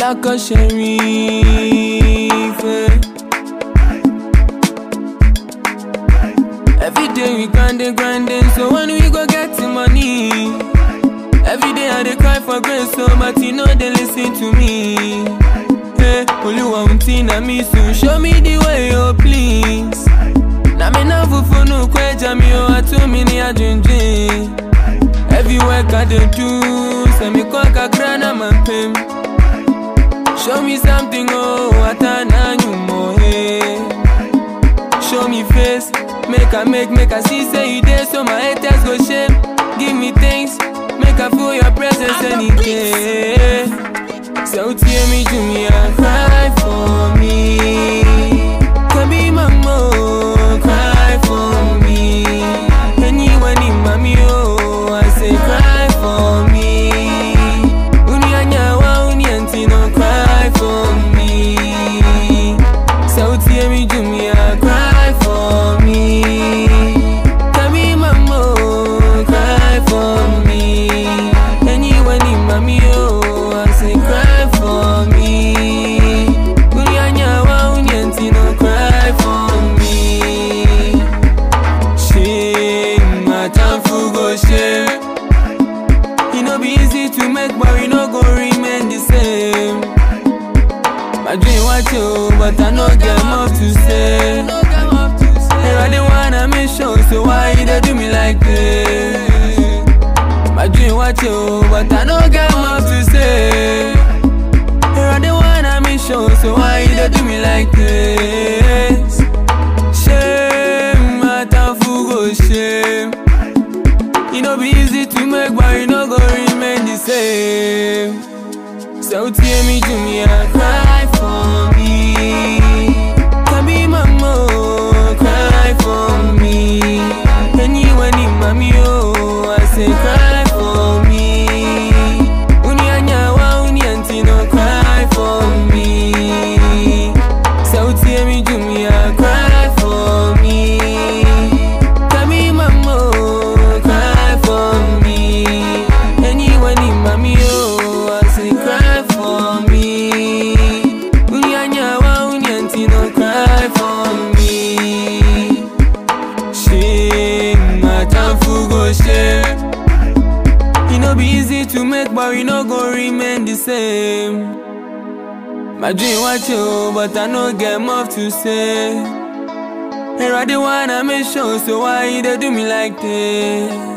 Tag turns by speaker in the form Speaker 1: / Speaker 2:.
Speaker 1: Lako Sherif. eh. Every day we grinding, grinding, so when we go get the money. Every day I dey cry for grace, so but you know they listen to me. Hey, Oluwa unti na me soon, show me the way, oh please. Na me na fufu no kweja mi o atu mi ni ajinjin. Every work I dey do, say me kwa kakra na mampem. Show me something, oh, atana nyumo, hey. Show me face, make I make, make I see say you there, so my haters go shame. Give me things, make I feel your presence any day. So tear me to me and cry for me. Can be my mom, cry for me. Anyone in mommy, oh, I say cry for me. Unyanyawa, unyantino, cry for me. So tear me to me and cry for me. Can be my mom, cry for me. Anyone in mommy, oh, I say cry for me. Unyanyawa, unyantino, cry for me. Shame, my time for go shame. E no be easy to make, but we no go remain the same. My dream was you, but I no get much to say. And I didn't wanna make sure, so why you dey do me like this? My dream was you, but I no get much to say. And I didn't wanna make sure, so why you dey do me like this? Shame, my time for go shame. E no be easy to make, but you no go remain the same. So tear me to me and cry for me. Can be my mom, cry for me. Anyone in mommy, oh, I say cry for me. Unyanyawa, unyantino, cry for me. So tear me to me and cry for me. Can be my mom, cry for me. Anyone in mommy, oh, I say cry for me. Unyanyawa, unyantino, cry for me. Shame, my time for go shame. E no be easy to make, but we no go remain the same. My dream was you, but I no get much to say. And I didn't wanna make sure, so why you dey do me like this?